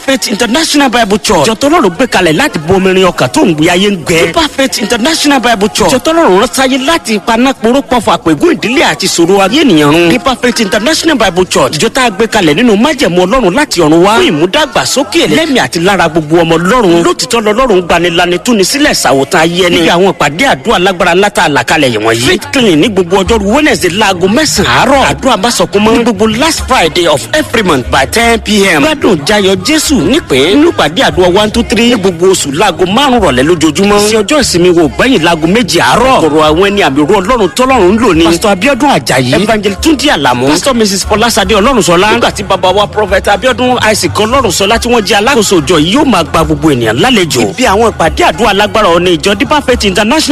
faith international bible church jọtọlọ́run gbé kalẹ̀ láti bomirin ọkàn tó ń gbé ayé ń gbẹ. deeper faith international bible church jọtọlọ́run rán sáyé láti ipaná poró pọ̀fọ̀ àpègùn ìdílé àti ìṣòro ayé ènìyàn run. deeper faith international bible church ìjọ tá a gbé kalẹ̀ nínú májẹ̀mú ọlọ́run láti ọ̀run wá. fún ìmúdàgbàsókè lẹ́mìí àti lára gbogbo ọmọ ọlọ́run. lótìtọ́ lọ́lọ́run gbanilani túni sílẹ̀ ṣàwòtán ayé ẹni. níbi àwọn ìpàdé àdúrà lágbára látà àlàkalẹ̀ yìí wọ̀nyí. faith clinic ní gbogbo ọjọ́rú wednesday láago mẹ́sàn-án àárọ̀. àdúrà bá sọkún mọ́. ní gbogbo last friday of every month by ten pm. gbádùn jayọ jésù nípìn. nínú ìpàdé àdúrà one two three. ní gbogbo oṣù láago márùn rọ̀lẹ́ lójoojúmọ́. sí ọjọ́ ìsinmi wo gbẹ̀yìn láago méjì àárọ̀. kọ̀rọ̀ àwọn ẹni àmì ru ọlọ́run tọ́lọ́run ń lò ní. pásítọ̀ abiodun ajayi. evangel túndí àlàmú. pásítọ̀ mrs fọlásadé ọlọ́runṣọlá. nígbà tí bàbá wa prophet abiodun isaac ọlọ́runṣọlá tí wọ́n jẹ́ alákòóso ìjọ yìí yóò máa gba gbogbo ènìyàn lálejò. ibi àwọn ìpàdé àdúrà lágbára ọ̀nà ìjọ deeper faith international